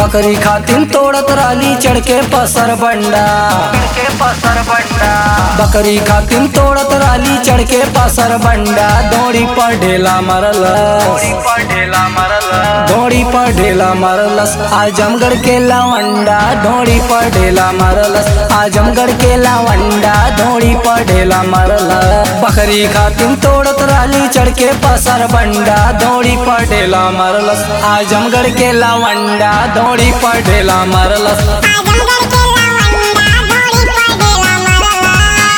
बकरी खातिन तोड़त राली चढ़ के पसर बंडा के पसर बंडा बकरी खातिन तोड़त राली चढ़ के पसर बंडा दौड़ी पर ढेला मरलस थोड़ी पर ढेला मरल दौड़ी पर ढेला मरलस आजमगढ़ के लावंडा दौड़ी पर ढेला मरलस आजमगढ़ के लावंडा दौड़ी पर ढेला मरलस बकरी खातिन तोड़त राली चढ़ के पसर बंडा दौड़ी पर ढेला मरलस आजमगढ़ के लावंडा दौड़ी पर ढेला मरलस आजमगढ़ के लावंडा घोड़ी पर ढेला मरला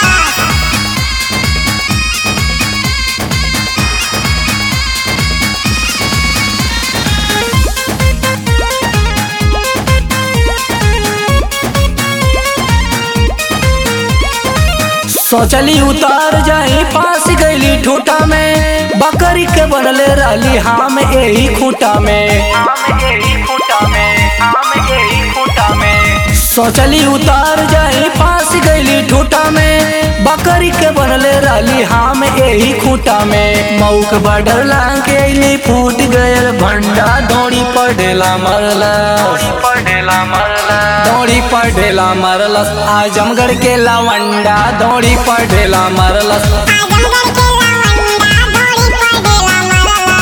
सोचली उतार जाई पास गईली ठूटा में बकरी के बनले राली हम यही खूटा में आम यही खूटा में आम यही खूटा में सोचली उतार जाई पास गईली ठूटा में बकरी के बनले राली हम यही खूटा में मऊक बडर लांग के अइली फूट गयल भंडा दौड़ी पर ढेला मरलस थोड़ी पर ढेला मरल दौड़ी पर ढेला मरलस आजमगढ़ के लावंडा दौड़ी पर ढेला मरलस आजमगढ़ के लावंडा घोड़ी पर ढेला मरला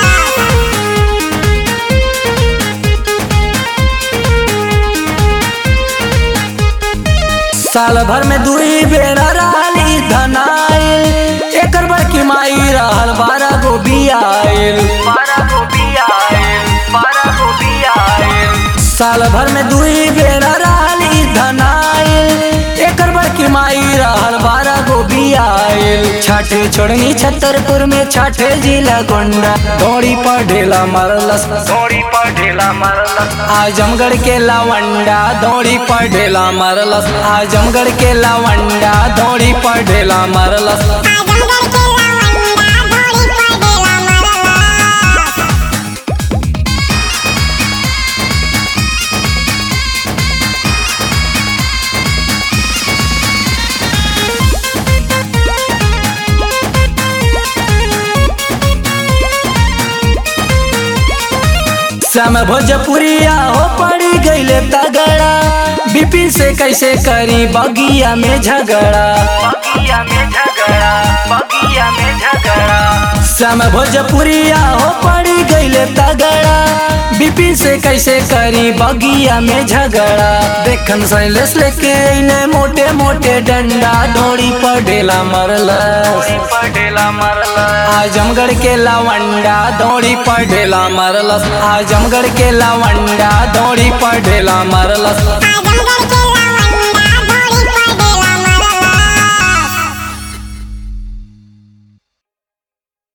साल भर में दुई बेरा राली धनाइल एकर बड़की माई रहल बारह गो बियाइल बारह गोभी आयल बारह गोभी आयल साल भर में दुई बेरा राली धनाइल एकर बड़की माई रहल बारह गो बियाइल छाठे छोड़नी छतरपुर में छाठे जिला गोंडा दौड़ी पर ढेला मरलस थोड़ी पर ढेला मरल आजमगढ़ के लावंडा दौड़ी पर ढेला मरलस आजमगढ़ के लावंडा दौड़ी पर ढेला मरलस आजमगढ़ के लावंडा घोड़ी पर ढेला मरला श्याम भोजपुरिया हो पड़ी गईले तगड़ा बिपिन से कैसे करी बगिया में झगड़ा बगिया में झगड़ा बगिया में झगड़ा श्याम भोजपुरिया हो पड़ी गईले तगड़ा बिपिन से कैसे करी बगिया में झगड़ा देखन शैलेश लेके अइले मोटे मोटे डंडा डोरी पर ढेला मरलस थोड़ी पर ढेला मरल आजमगढ़ के लावंडा दौड़ी पर ढेला मरलस आजमगढ़ के लावंडा दौड़ी पर ढेला मरलस आजमगढ़